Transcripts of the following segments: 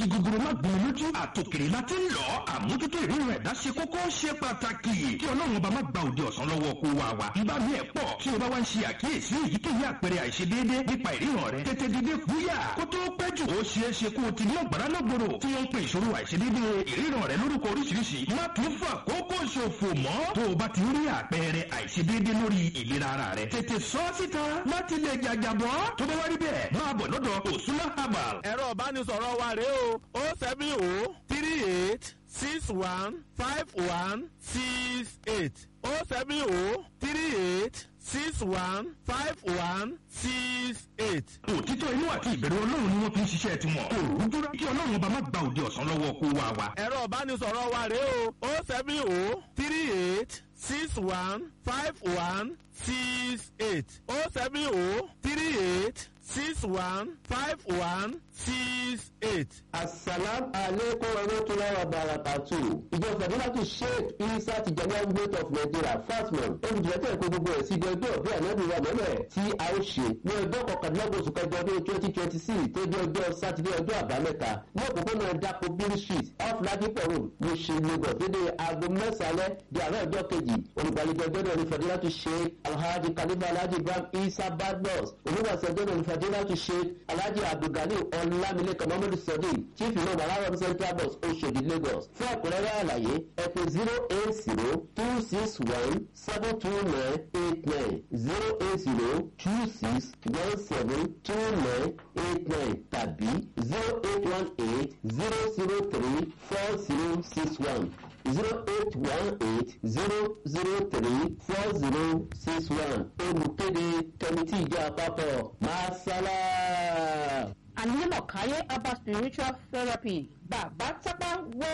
kí gogoro má gbọ́n lójú àtòkèrè la ti ń lọ àmójútó ìrírun ẹ̀dá ṣe kókó ṣe pàtàkì kí ọlọ́run ọba má gba òde ọ̀sán lọ́wọ́ kó wa wa nígbà mí ẹ̀ pọ̀ tí o bá wá ń ṣe àkíyèsí èyíkéyìí àpẹẹrẹ àìṣedéédé nípa ìríran rẹ tètè dìde kúyà kó tó pẹ́ jù ó ṣeé ṣe kó o ti ní ọ̀gbára lọ́gbòrò tí wọ́n ń pe ìṣòro àìṣedéédé ìríran rẹ lórúkọ oríṣiríṣi má tún fà kókó ṣòfò mọ́ tó o bá ti rí àpẹẹrẹ àìṣedéédé lórí ìlera ara rẹ tètè sọ ọ́ síta láti lè jàjàbọ́ tó bá wá rí bẹ́ẹ̀ máa bọ̀ lọ́dọ̀ òsúná herbal ẹ̀rọ ìbánisọ̀rọ̀ wa rèé o o seven o three eight six one five one six eight o seven o three eight six one five one six eight. òtítọ́ inú àti ìbẹ̀rù ọlọ́run ni wọ́n fi ń ṣiṣẹ́ tiwọn kò rúdúrà kí ọlọ́run ọba má gba òde ọ̀sán lọ́wọ́ kó wa wa. ẹ̀rọ ìbánisọ̀rọ̀ wa rèé o o seven o three eight six one five one six eight o seven o three eight six one five one six eight. asalam aleykum warahmatulahi wabarakatu ìjọ fàdúràtù sheikh isa tijaniya state of nigeria fasmon olùdíjẹ́tẹ̀ ẹ̀kọ́ gbogbo ẹ̀ sí ibi ọjọ́ bí ànábìwá mọ́lẹ̀ tí a ó ṣe ní ọjọ́ kọkàndínlọ́gbọ̀n oṣù kẹjọ ọdún twenty twenty six tó jẹ́ ọjọ́ sátidé ọjọ́ àbámẹ́ta ní òpópónà dapò bill street off ladipo road mushin lagos dédé aago mẹ́sàn-án di àárọ̀ ọjọ́ kejì olùgbàlejò ọjọ́ náà ní fàdúràtù sheikh alhaji kalifa alhaji ibrahim isa badmus olùwàsí ọjọ́ náà ní fàdúràtù sheikh alhaji abdulgani ọlámilékan mohammed sadiq chief imam alarom central bus oṣodi lagos fún àkúrẹ́rẹ́ àlàyé ẹ pè zero eight zero two six one seven two nine eight nine zero eight zero two six one seven two nine eight nine tàbí zero eight one eight zero zero three four zero six one zero eight one eight zero zero three four zero six one olùkéde kẹmítì ìjọ àpapọ̀ masala. Anímọ̀káyé Abba Spiritual Therapy Bàbá Tápá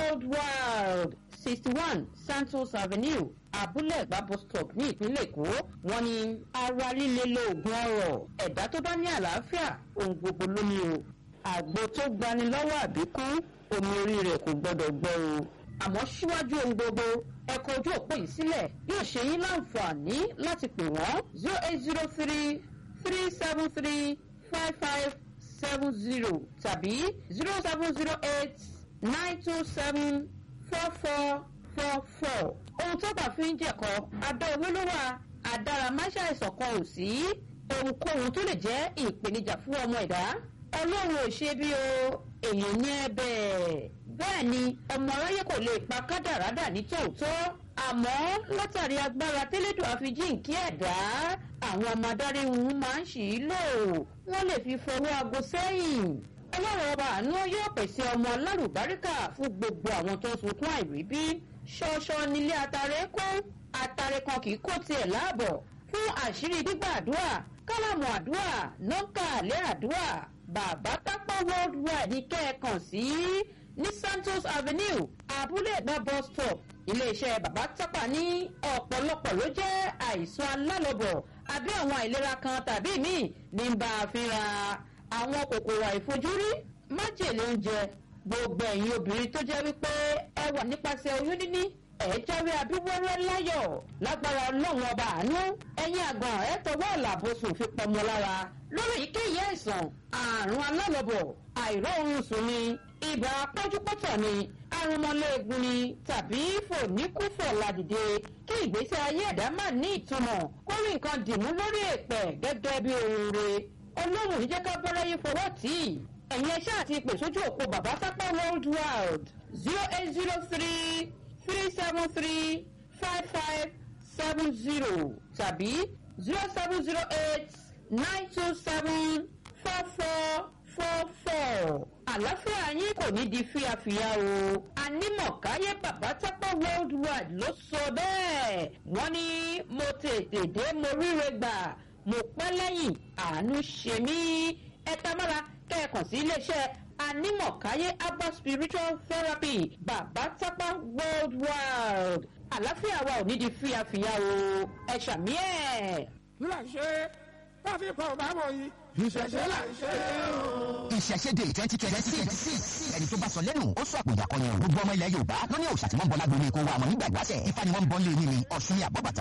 Worldwide sixty one Santos Avenue Abúlé Ẹ̀gbá bus stop ní ìpínlẹ̀ Èkó wọ́n ní ara líle lóògùn ọ̀rọ̀ ẹ̀dá tó bá ní àlàáfíà ohun gbogbo ló ní o àgbo tó gbani lọ́wọ́ àbíkú omi orí rẹ̀ kò gbọ́dọ̀ gbọ́ o àmọ́ síwájú ohun gbogbo ẹ̀kọ́ ojú òpó yìí sílẹ̀ yóò ṣe yín láǹfààní láti pè wọ́n zero eight zero three three seven three five five seven zero tàbí zero seven zero eight nine two seven four four four four. ohun tó bá fi ń jẹ̀kọ́ adá owó ló wà àdáramáṣá ìṣọ̀kan ò sí ohunkóhun tó lè jẹ́ ìpèníjà fún ọmọ ẹ̀dá ọlọ́run ò ṣe bí o èèyàn ní ẹ bẹ́ẹ̀ bẹ́ẹ̀ ni ọmọ aráyé kò lè pa kádàrádà ní tòótọ́ àmọ́ látàrí agbára tẹ́lẹ̀dùn àfijíǹkí ẹ̀dá àwọn ọmọ adarí wọn máa ń ṣì í lò wọ́n lè fi fọwọ́ aago sẹ́yìn ọlọ́run ọba àánú yóò pèsè ọmọ alárùbáríkà fún gbogbo àwọn tó ń sunkún àìríbí ṣọṣọ nílé atare kú atare kan kì í kó tiẹ̀ láàbọ̀ fún àṣírí gbígbà àdúrà kálámù àdúrà nọ́ńkà àlẹ́ àdúrà bàbá tápá worldwide ní kẹ́ẹ̀kan sí ní santos avenue abúlé ẹ̀gbá bus stop iléeṣẹ́ bàbá tápà ní ọ̀pọ̀lọpọ̀ ló jẹ́ àìsàn alálọ́bọ̀ àbí àwọn àìlera kan tàbí míì ní bá a fínra àwọn kòkòrò àìfojúrí májèlé oúnjẹ gbogbo ẹ̀yin obìnrin tó jẹ́ wípé ẹ wà nípasẹ̀ oyún níní ẹ̀ jáwé abíwẹ́rẹ́ láyọ̀ lágbára ọlọ́run ọba àánú ẹ̀yin àgbọ̀n ẹ̀ tọwọ́ ọ̀làbọ̀sùn fi pọmọ lára lórí èyíkéyìí àìsàn àrùn alálọ́bọ̀ àìrọ́ oorun sùn ni ibà pọ́njúpọ́tọ̀ ni arúmọléegun ni tàbí fòníkúfọ̀ ládìde kí ìgbésí ayé ẹ̀dá má ní ìtumọ̀ kó rí nǹkan dìmú lórí èpẹ̀ gẹ́gẹ́ bí ohun re ọlọ́run ní jẹ́ ká bọ́lá yín fọwọ́ tì í ẹ̀yin ẹṣẹ́ àti ìpè sójú òpó bàbá sápá world wide zero eight zero three three seven three five five seven zero tàbí zero seven zero eight nine two seven four four four four àlàáfíà yín kò ní di fíafíà o anímọ̀káyé bàbá tápá worldwide ló sọ bẹ́ẹ̀ wọ́n ní mo tètè dé mo ríre gbà mo pẹ́ lẹ́yìn àánú ṣe mí ẹ tamára kẹ́ẹ̀kan sí iléeṣẹ́ anímọ̀káyé abba spiritual therapy bàbá tápá worldwide àlàáfíà wa ò ní di fíafíà o ẹ ṣàmì ẹ̀. láṣẹ káfí kan bá wọ̀ yìí ìṣẹ̀ṣẹ̀ là ń ṣe o. ìṣẹ̀ṣẹ̀dẹ̀ twenty twenty six ẹni tó bá sọ lẹ́nu ó sọ àpòjà kan yẹn gbogbo ọmọ ilẹ̀ yorùbá ló ní òòṣà tí wọ́n ń bọ́ lágbo ní kó wa àmọ́ nígbà ìwáṣẹ̀ ifá ni wọ́n ń bọ́ lé ní ni ọ̀ṣun ní àbọ̀bàtà